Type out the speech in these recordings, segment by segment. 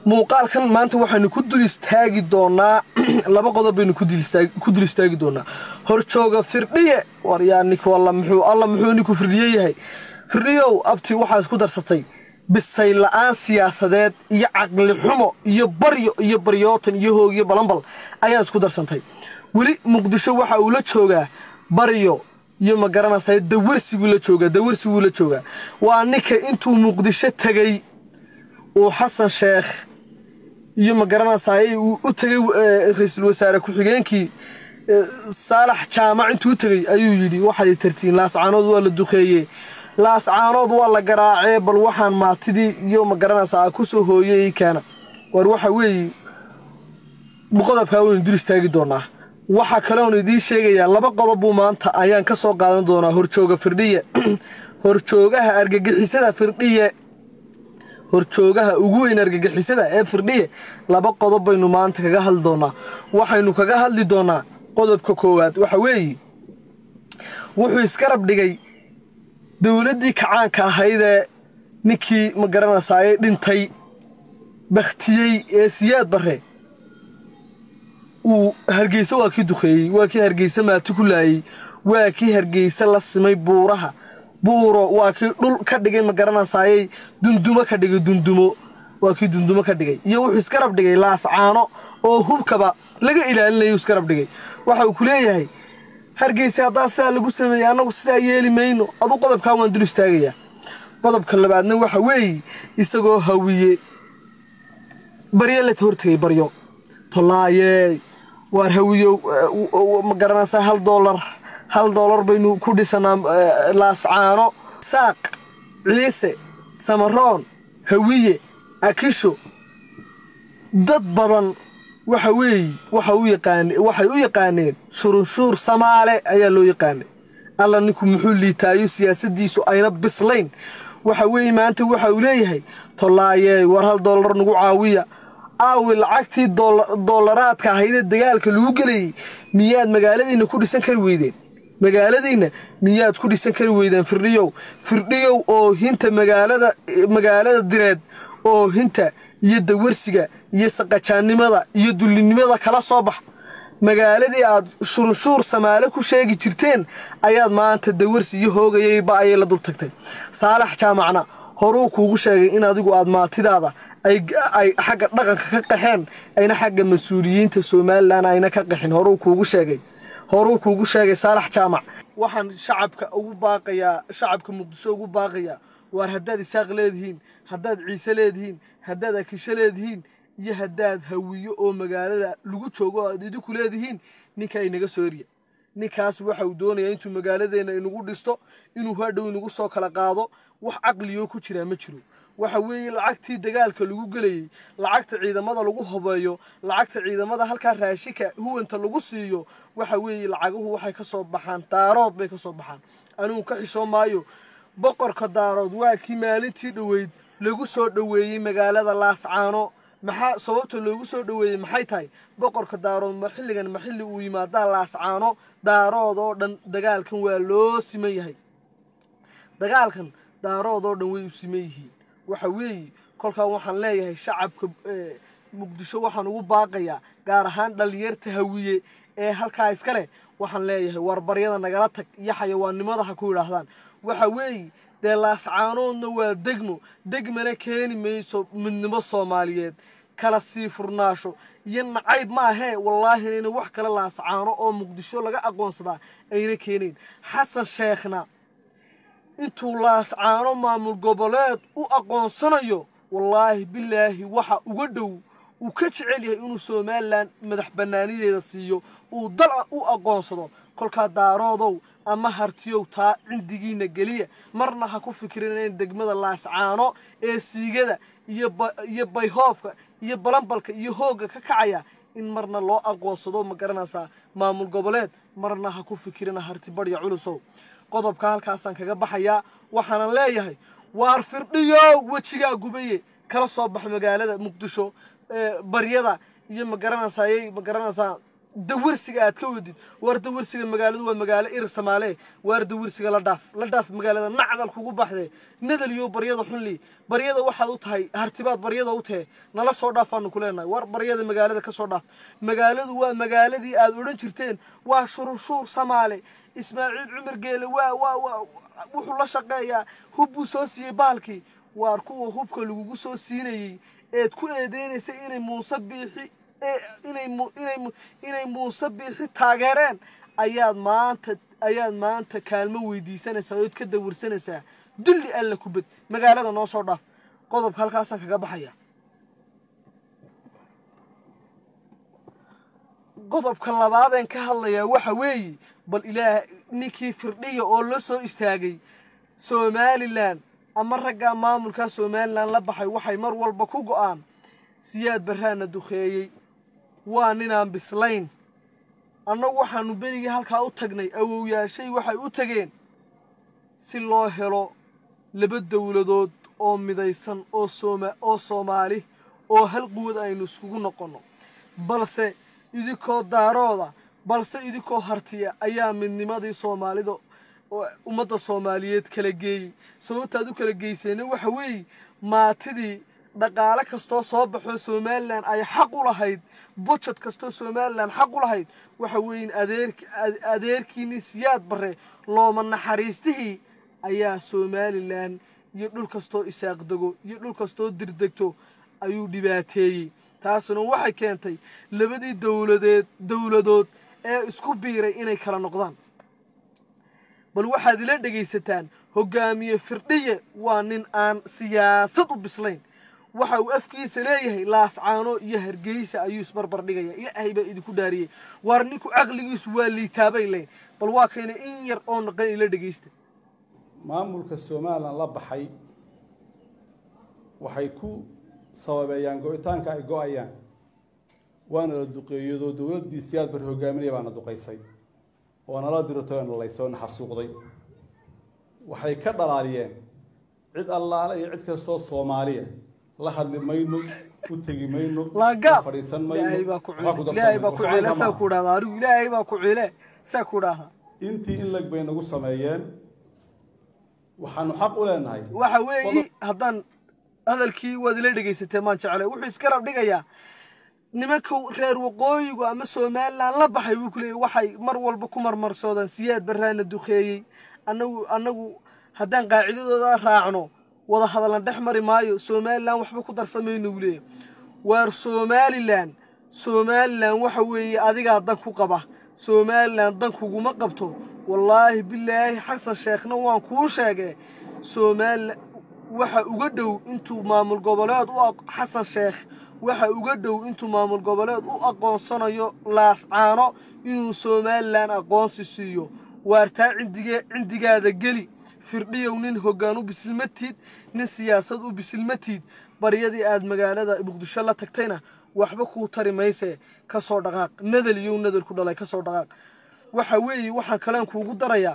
muuqaalkan maanta waxaynu ku dul istaagi doonaa laba qodob baynu ku dul istaagi doonaa horjooga firdhiye war yaa ninku alla muxuu alla muxuu ninku firdhiye yahay firdhiyow abti waxaa isku darsatay bisay la-aan siyaasadeed iyo caqli xumo iyo baryo iyo baryootan iyo hoog iyo balanbal ayaa isku darsantay weli muqdisho waxa uu la joogaa baryo iyo ma garanaysaa dawarsi buu la joogaa dawarsi buu la joogaa waa ninka intuu muqdisho tegay uu xasan sheekh iyo ma garanaysaay uu u tegay ra-iisul wasaare ku-xigeenkii saalax jaamac intuu u tegey ayuu yidhi waxaad tartiin laascaanood waa la duqeeye laascaanood waa la garaacee bal waxaan maatidii iyo ma garanaysaa ku soo hooyey keena war waxa weeye qodobkaa waynu dul istaagi doonaa waxaa kaleon idiin sheegayaa laba qodob buu maanta ayaan ka soo qaadan doonaa horjooga firdhiye horjoogaha argagixisada firdhiye horjoogaha ugu weyn argagixisada ee firdhiye laba qodob baynu maanta kaga hadli doonaa waxaynu kaga hadli doonaa qodobka koowaad waxa weeye wuxuu iskarab dhigay dowladdii kacaanka ahaydee ninkii ma garanaysaayey dhintay bakhtiyey ee siyaad barre uu hargeysa waa kii duqeeyey waa kii hargeysa maati ku laayey waa kii hargeysa la simay buuraha buuro waa kii dhul ka dhigay ma garanaysaayey dundumo ka dhigay dundumo waa kii dundumo ka dhigay iyo wuxuu iskarab dhigay laascaano oo hubkaba laga ilaalinayo iskarab dhigay waxa uu ku leeyahay hargeysa haddaa sidaa lagu sameeyey annagu sidaa yeeli mayno aduu qodobkaa waan dul istaagayaa qodobka labaadna waxa weeye isagoo hawiye baryo la hortegay baryo tolaayey waar hawiyo ma garanaysaa hal doolar hal doolar baynu ku dhisanaa laascaano saaq ciise samaroon hawiye akisho dad badan waxa weeye waxay u yaqaaneen shurunshuur samaale ayaa loo yaqaanay alla ninku muxuu liitaayo siyaasadiisu ayna bislayn waxa weeye maanta waxa uu leeyahay tolaayey war hal doolar nagu caawiya aawi lacagtii doolaraadka ahaydee dagaalka lagu gelayay miyaad magaaladiinna ku dhisan kari weydeen magaaladiinna miyaad ku dhisan kari weydeen firdhiyow firdhiyow oo hinta magaalada magaalada direed oo hinta iyo dawarsiga iyo saqajaannimada iyo dullinimada kala soo bax magaaladii aad shurunshuur samaale ku sheegi jirteen ayaad maanta dawarsi iyo hoogayayba ayay la dul tagtay saalax jaamacna horuu kuugu sheegay in adigu aad maatidaada ay xagga dhaqanka ka qaxeen ayna xagga mas-uuliyiinta somalilan ayna ka qaxin horuu kuugu sheegay horuu kuugu sheegay saalax jaamac waxaan shacabka ugu baaqayaa shacabka muqdisho ugu baaqayaa waar haddaad isaaq leedihiin haddaad ciise leedihiin haddaad akisho leedihiin iyo haddaad hawiyo oo magaalada lagu joogo o aad idinku leedihiin ninkaa inaga soo erya ninkaas waxa uu doonayaa intuu magaaladeenna inagu dhisto inuu hadhow inagu soo kala qaado wax caqligoo ku jiraa ma jiro waxa weeye lacagtii dagaalka lagu gelayey lacagta ciidamada lagu hobeeyo lacagta ciidamada halkaa raashika huwanta lagu siiyo waxa weeye lacaguhu waxay ka soo baxaan daarood bay ka soo baxaan anugu ka xishoo maayo boqorka daarood waa kii maalintii dhoweyd lagu soo dhoweeyey magaalada laascaano maxaa sababta loogu soo dhoweeyey maxay tahay boqorka daarood ma xilligan ma xilli uu yimaadaa laascaano daarood oo dhan dagaalkan waa loo siman yahay dagaalkan daarood oo dhan way u siman yihiin waxa weeye kolkaan waxaan leeyahay shacabka muqdisho waxaan ugu baaqayaa gaar ahaan dhallinyarta hawiye ee halkaa iska leh waxaan leeyahay warbaryada nagala tag iyo xayawaannimada ha ku yidhaahdaan waxa weeye dee laascaanoodna waa degmo degmana keeni mayso midnimo soomaaliyeed kala sii furnaasho iyo nacayb maahee wallaahi inayna wax kale laascaano oo muqdisho laga aqoonsadaa ayna keenayn xasan sheekhna intuu laascaano maamul goboleed u aqoonsanayo wallaahi bilaahi waxa uga dhow uu ka jecel yahay inuu somalilan madax bannaanideeda siiyo uu dal u aqoonsado kolkaa daaroodow ama hartiyow taa cindigiina geliya marna ha ku fikirinayn degmada laascaano ee siigada iyo bayhoofka iyo balambalka iyo hoogga ka kacaya in marna loo aqoonsado ma garanaysaa maamul goboleed marna ha ku fikirina harti barya culusow qodobka halkaasaan kaga baxayaa waxaanan leeyahay waar firdhiyo wejigaa gubaye kala soo bax magaalada muqdisho baryada iyo ma garanaysaayey ma garanaysaa dawarsiga aad ka wadid waar dawarsiga magaaladu waa magaalo ir samaale waar dawarsiga la dhaaf la dhaaf magaalada nacdal kugu baxde nadal iyo baryada xunli baryada waxaad u tahay hartibaad baryada u tahe nala soo dhaafaanu ku leenahay war baryada magaalada ka soo dhaaf magaaladu waa magaaladii aad odhan jirteen waa shururshuur samaale ismaaciil cumar geele waa waa waa wuxuu la shaqeeyaa hub buu soo siiyey baalkii waar kuwa hubka lagugu soo siinayey eed ku eedeynaysa inay muuse biixi inay inay inay muuse biixi taageereen ayaad maanta ayaad maanta kaalmo weydiisanaysaa ood ka dawirsanaysaa dulli alla kubad magaalada noo soo dhaaf qodobka halkaasaan kaga baxaya qodobka labaadeen ka hadlayaa waxa weeye bal ilaah ninkii firdhiya oo la soo istaagay somalilan ama raggaa maamulkaa somalilan la baxay waxay mar walba ku go-aan siyaad barraana duqeeyey waa ninaan bislayn annagu waxaanu berigii halkaa u tagnay awowyaashay waxay u tageen si loo helo laba dowladood oo midaysan oo sooma oo soomaali oo hal quwad aynu iskugu noqonno balse idinkoo daarooda balse idinkoo hartiya ayaa midnimadii soomaalida ummadda soomaaliyeed kala geeyey sababtaad u kala geyseenna waxa weeye maatidii dhaqaale kastoo soo baxoo somalilan ay xaq u lahayd bujad kastoo somalilan xaq u lahayd waxa weeye adeerkiini siyaad barre looma naxariistihii ayaa somalilan iyo dhul kastoo isaaqdego iyo dhul kastoo dirdegto ayuu dhibaateeyey taasuna waxay keentay labadii dowladeed dowladood ee isku biiray inay kala noqdaan bal waxaad ila dhegaysataan hogaamiye firdhiye waa nin aan siyaasad u bislayn waxa uu afkiisa leeyahay laascaano iyo hargeysa ayuu isbarbar dhigaya ilaahay baa idinku dhaariyey waar ninku caqligiisu waa liitaabay leyn bal waa kayna in yar oo naqan ila dhegaysta maamulka somalilan la baxay waxay ku sababeeyaan go-itaanka ay go-ayaan waana la duqeeyadoo dowladdii siyaad bar hogaaminaya baana duqaysay oo nala dirto nalaysoo naxasuuqday waxay ka dhalaaliyeen cid allaale iyo cid kastoo soomaaliya la hadli mayno u tegi mayno laagaab fadhiisan ilaahay baa ku waxba ku ilaahay baa ku darsan ciile saa mayno. ku dhahda arigu ilaahay baa ku ciile saa ku dhahda intii in lag bay nagu sameeyeen waxaanu xaq u leenahay waxa weeye haddaan hadalkii waad ila dhegaysatee maan jeclay wuxuu iska rab dhigayaa nimanka reer waqooyigu ama somalilan la baxay wuu ku leeyay waxay mar walba ku marmarsoodaan siyaad barraana duqeeyey annagu annagu haddaan qaacidadooda raacno wada hadallan dhex mari maayo somalilan waxba ku darsamayno buu leeyahy waar somalilan somalilan waxa weeye adigaa dan ku qaba somalilan dan kuguma qabto wallaahi bilaahi xasan sheekhna waan kuu sheegee somalilan waxa uga dhow intuu maamul goboleed u aq- xasan sheekh waxa uga dhow intuu maamul goboleed u aqoonsanayo laascaano inuu somalilan aqoonsi siiyo waartaa cindige cindigaada geli firdhiyow nin hoggaan u bisilmatiid nin siyaasad u bisilmatiid baryadii aad magaalada muqdisho la tagtayna waxba kuu tari maysee ka soo dhaqaaq nadal iyow nadal ku dhalay ka soo dhaqaaq waxa weeye waxaan kaleen kuugu darayaa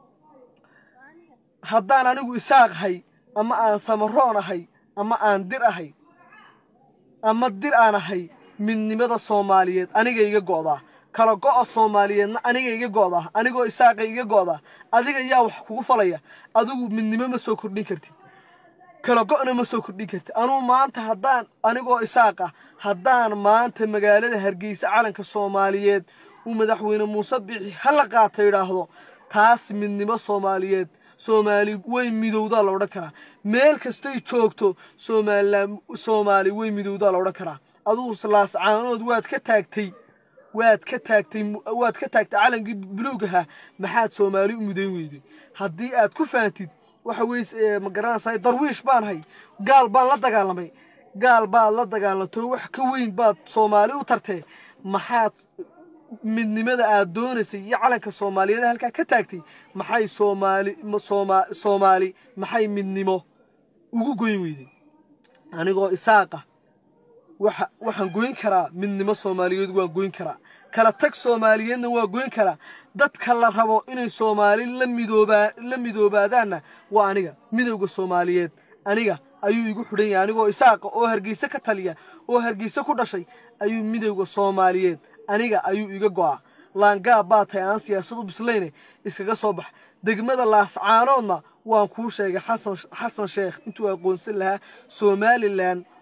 haddaan anigu isaaq ahay ama aan samaroon ahay ama aan dir ahay ama dir aan ahay midnimada soomaaliyeed aniga iga go'daa kala go'a soomaaliyeedna aniga iga go'daa anigoo isaaqa iga go'daa adiga yaa wax kugu falaya adigu midnimo ma soo kordhin kartid kala go'na ma soo kordhin kartid anuu maanta haddaan anigoo isaaqa haddaan maanta magaalada hargeysa calanka soomaaliyeed uu madaxweyne muuse bixi hala qaata idhaahdo taas midnimo soomaaliyeed soomaali way midowdaa la odhan karaa meel kastay joogto somalilan soomaali way midowdaa la odhan karaa adugu laascaanood waad ka taagtay waad ka taagtay waad ka taagtay calankii buluug ahaa maxaad soomaali u midayn weyday haddii aad ku fahamtid waxa weye ma garanaysaa darwiish baan hay gaal baan la dagaalamay gaal baad la dagaalamtay wax ka weyn baad soomaali u tartee maxaad midnimada aad doonaysay iyo calanka soomaaliyeed halkaa ka taagtay maxay soomaali sooma soomaali maxay midnimo ugu goyn weyday anigoo isaaqa waxa waxaan goyn karaa midnimo soomaaliyeed waan goyn karaa kala tag soomaaliyeedna waa goyn karaa dadka la rabo inay soomaali la midoobaa la midoobaadaanna waa aniga midowda soomaaliyeed aniga ayuu igu xidhan yahay anigoo isaaqa oo hargeysa ka taliya oo hargeysa ku dhashay ayuu midowda soomaaliyeed aniga ayuu iga go'a laangaab baa tahay aan siyaasad u bislayne iskaga soo bax degmada laascaanoodna waan kuu sheegay xasan xasan sheekh intuu aqoonsan lahaa somalilan